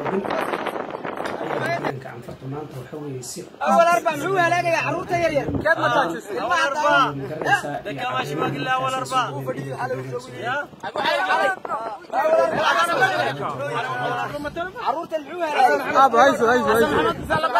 xoogan ayaa deegaanka canfarta maanta waxa weeye si أول أربع محو هلاقي عروضة يرير كيف ما تاجس أول أربعة magaraysaa iyo دكا ماشي باقي الله أول أربعة يا عروضة المحو هلاقي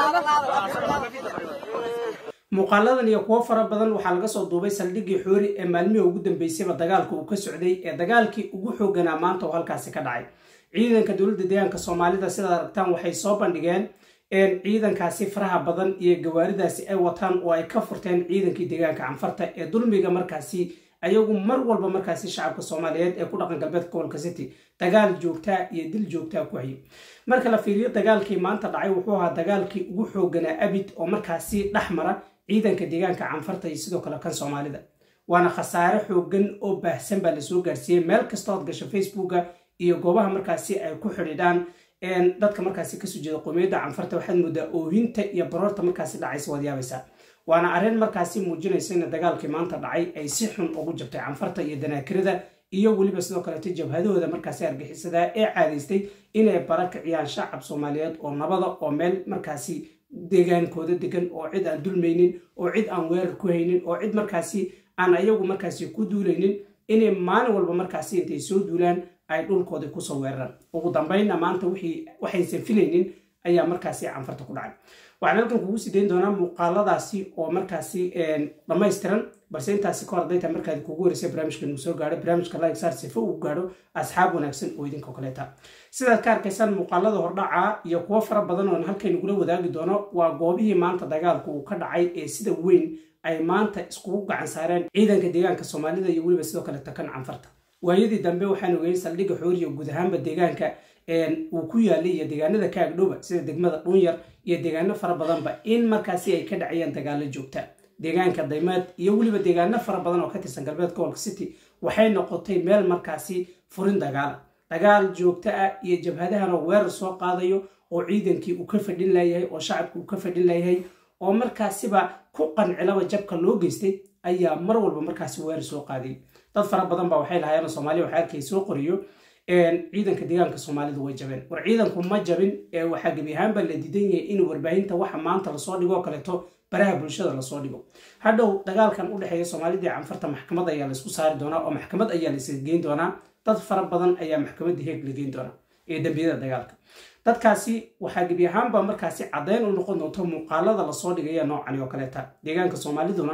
muuqaaladan iyo kuwo fara badan waxaa laga soo duubay saldhiggii xoori ee maalmihii ugu dambeysayba dagaalka uu ka socday ee dagaalkii ugu xooganaa maanta oo halkaasi ka dhacay ciidanka dowladda deegaanka soomaalida sidaad aragtaan waxay soo bandhigeen ciidankaasi faraha badan iyo gawaaridaasi ay wataan oo ay ka furteen ciidankii deegaanka canfarta ee dulmiga markaasi ayagu mar walba markaasi shacabka soomaaliyeed ee ku dhaqan galbeedka gobolka city dagaal joogtaa iyo dil joogtaa ku hayay marka la fiiriyo dagaalkii maanta dhacay wuxuu ahaa dagaalkii ugu xooganaa abid oo markaasi dhex mara ciidanka deegaanka canfarta iyo sidoo kale kan soomaalida waana khasaare xoogan oo baahsan baa lasoo gaarsiiyey meel kasta ood gasho facebooka iyo goobaha markaasi ay ku xidhiidhaan dadka markaasi kasoo jeeda qowmiyadda canfarta waxaad moodaa oohinta iyo baroorta markaasi dhacaysa waad yaabaysaa waana arrin markaasi muujinaysa in dagaalkii maanta dhacay ay si xun ugu jabtay canfarta iyo danaakirada iyo weliba sidoo kaleeto jabhadahooda markaasi argixisadaa ee caadaystay inay bara kiciyaan shacab soomaaliyeed oo nabada oo meel markaasi deegaankooda degan oo cid aan dulmaynin oo cid aan weerar ku haynin oo cid markaasi aan ayagu markaasi ku duulaynin inay maalin walba markaasi intay soo duulaan ay dhulkooda kusoo weeraraan ugu dambaynna maanta waxaysan filaynin ayaa markaasi canfarta ku dhacay waxaan halkan kugu sidayn doonaa muuqaaladaasi oo markaasi dhammaystiran balse intaasi ka hor hadday tahay markaad kugu horeysay barnaamijkan uu soo gaadho barnaamijka like saar sifo uu gaadho asxaab wanaagsan oo idinka kaleeta sidaad ka arkaysaan muuqaalada hordhaca iyo kuwo fara badan oon halkan igula wadaagi doono waa goobihii maanta dagaalku uu ka dhacay ee sida weyn ay maanta iskugu gacan saareen ciidanka deegaanka soomaalida iyo weliba sidoo kaleeta kan canfarta waayadii dambe waxaan ogeyn saldhigga xooriya guud ahaanba deegaanka uu ku yaalay iyo deegaanada ka agdhowba sida degmada dhuunyar iyo deegaano fara badanba in markaasi ay ka dhacayaan dagaalo joogta deegaanka daymaad iyo weliba deegaano fara badan oo ka tirsan galbeed gobolka city waxay noqotay meel markaasi furin dagaala dagaal joogto ah iyo jabhadahana weerar soo qaadayo oo ciidankii uu ka fadhin layahay oo shacabka uu ka fadhin layahay oo markaasiba ku qancilaba jabka loo geystay ayaa mar walba markaasi weerar soo qaadayay dad fara badan ba waxay lahaayeen soomaaliya waxaa arkay soo qoriyo ciidanka deegaanka soomaalidu way jabeen war ciidanku ma jabin waxaa gebi ahaanba la diidan yahay in warbaahinta waxa maanta lasoo dhigo oo kaleeto baraha bulshada lasoo dhigo hadhow dagaalkan u dhexeeya soomaalida iyo canfarta maxkamad ayaa laisku saari doonaa oo maxkamad ayaa laisaga geyn doonaa dad fara badan ayaa maxkamadda heeg la geyn doonaa ee dambiyada dagaalka dadkaasi waxaa gebi ahaanba markaasi caddeyn u noqon doonto muuqaalada lasoo dhigaya noocani oo kaleeta deegaanka soomaaliduna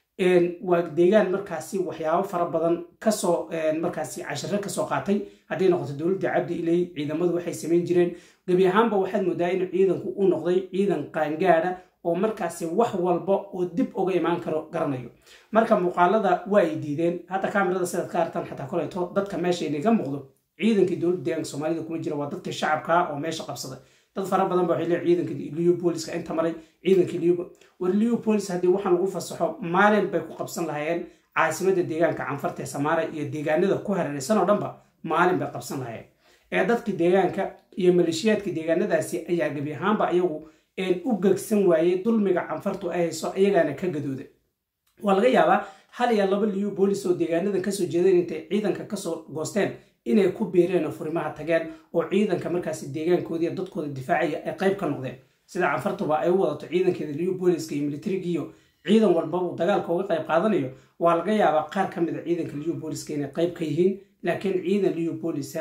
waa deegaan markaasi waxyaabo fara badan kasoo markaasi cashiro kasoo qaatay hadday noqoto dowladda cabdi iley ciidamadu waxay samayn jireen gebi ahaanba waxaad moodaa in ciidanku u noqday ciidan qaangaada oo markaasi wax walba oo dib uga imaan karo garanayo marka muuqaalada waa ay diideen hadda kaamirada sidaad ka artaan xataa koleeto dadka meesha inaga muuqdo ciidankii dowladda deegaanka soomaalida kuma jira waa dadka shacabkaa oo meesha qabsaday dad fara badan ba waxay leeyihin ciidanka leopoliska inta maray ciidanka leo war leopolis haddii waxaan lagu fasaxo maalin bay ku qabsan lahaayeen caasimadda deegaanka canfarta ee samaara iyo deegaanada ku hareeraysan oo dhanba maalin bay qabsan lahaayeen ee dadka deegaanka iyo maleeshiyaadka deegaanadaasi ayaa gebi ahaanba ayagu u gegsan waayey dulmiga canfartu ay hayso ayagaana ka gadooda waa laga yaabaa hal iyo laba leopolis oo deegaanada kasoo jeedeen intay ciidanka kasoo goosteen inay ku biireen oo furimaha tageen oo ciidanka markaasi deegaankoodii dadkooda difaacaya ay qayb ka noqdeen sida canfartuba ay u wadato ciidankeeda leopoliska iyo militarigiiyo ciidan walba uu dagaalka uga qayb qaadanayo waa laga yaabaa qaar ka mid a ciidanka leopoliska inay qayb ka yihiin laakiin ciidan leopolisa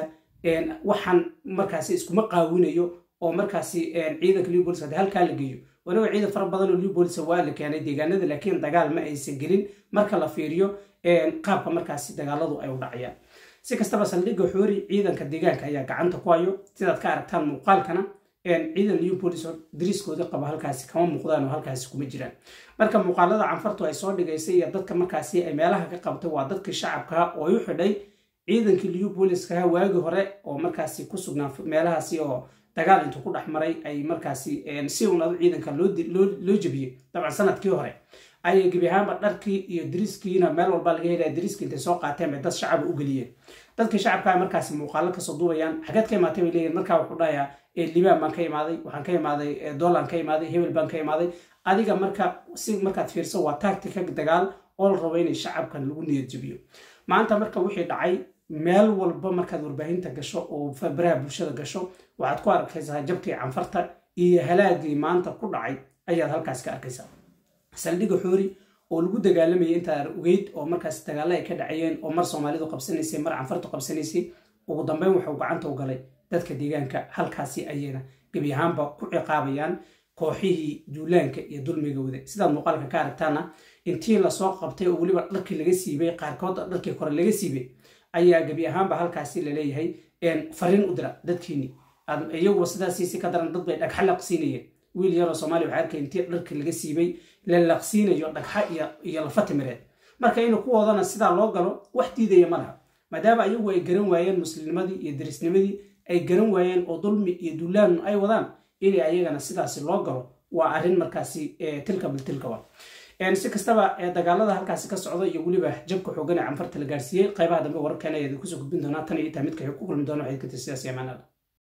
waxaan markaasi iskuma qaawinayo oo markaasi ciidanka leopoliska hadii halkaa la geeyo wanaga ciidan fara badan oo leopolisa waa la keenay deegaanada laakiin dagaal ma aysan gelin marka la fiiriyo qaabka markaasi dagaaladu ay u dhacayaan si kastaba saldhigga xoori ciidanka deegaanka ayaa gacanta ku hayo sidaad ka aragtaan muuqaalkana ciidan leopolis oo dariiskooda qaba halkaasi kama muuqdaan oo halkaasi kuma jiraan marka muuqaalada canfartu ay soo dhigaysay iyo dadka markaasi ay meelaha ka qabtay waa dadkii shacabka oo u xidhay ciidankii leopoliskaha waagi hore oo markaasi ku sugnaa meelahaasi oo dagaal intuu ku dhex maray ay markaasi si unadu ciidanka loo jebiyey dabcan sanadkii hore ayay gebi ahaanba dharkii iyo dariiskiina meel walba laga helaya dariiskii intay soo qaateen bay dad shacaba u geliyeen dadkii shacabkaa markaasi muuqaalo kasoo duubayaan xageed ka imaatay bay leeyihin markaa wuxuu dhahayaa libaan baan ka imaaday waxaan ka imaaday dollan ka imaaday hebel baan ka imaaday adiga marka si markaad fiirso waa tactica dagaal oo la rabo inay shacabkan lagu niyad jebiyo maanta marka wixii dhacay meel walba markaad warbaahinta gasho oo baraha bulshada gasho waxaad ku arkaysaa jabkii canfarta iyo halaagii maanta ku dhacay ayaad halkaas ka arkaysaa saldhigga xoori oo lagu dagaalamayay intaa ogeyd oo markaas dagaalla ay ka dhacayeen oo mar soomaalidu qabsanaysay mar canfartu qabsanaysay ugu dambeyn waxuu gacanta u galay dadka deegaanka halkaasi ayayna gebi ahaanba ku ciqaabayaan kooxihii duulaanka iyo dulmiga wada sidaad muuqaalka ka aragtaana intii lasoo qabtay oo weliba dharkii laga siibay qaarkood dharkii kore laga siibay ayaa gebi ahaanba halkaasi laleeyahay fariin u dira dadkiini iyaguba sidaasiisi ka daran dad bay dhagxa laqsiinayeen wiil yaroo soomaaliya waxaa arkay intii dharkii laga siibay la laqsiinayo dhagxa iyo lafa timireed marka in kuwoodana sidaa loo galo wax diidaya ma laha maadaama iyagu ay garan waayeen muslimnimadii iyo darisnimadii ay garan waayeen oo dulmi iyo duulaan ay wadaan in ayagana sidaasi loo galo waa arrin markaasi tilka biltilka wa si kastaba dagaalada halkaasi ka socda iyo weliba jabka xoogan ee canfarta la gaarsiiyey qaybaha dambe wararkeena ayaad kusoo gudbin doonaa tan iyo intaa midka ku kulmi doona waxayd ka tir sidaas iyo amaanada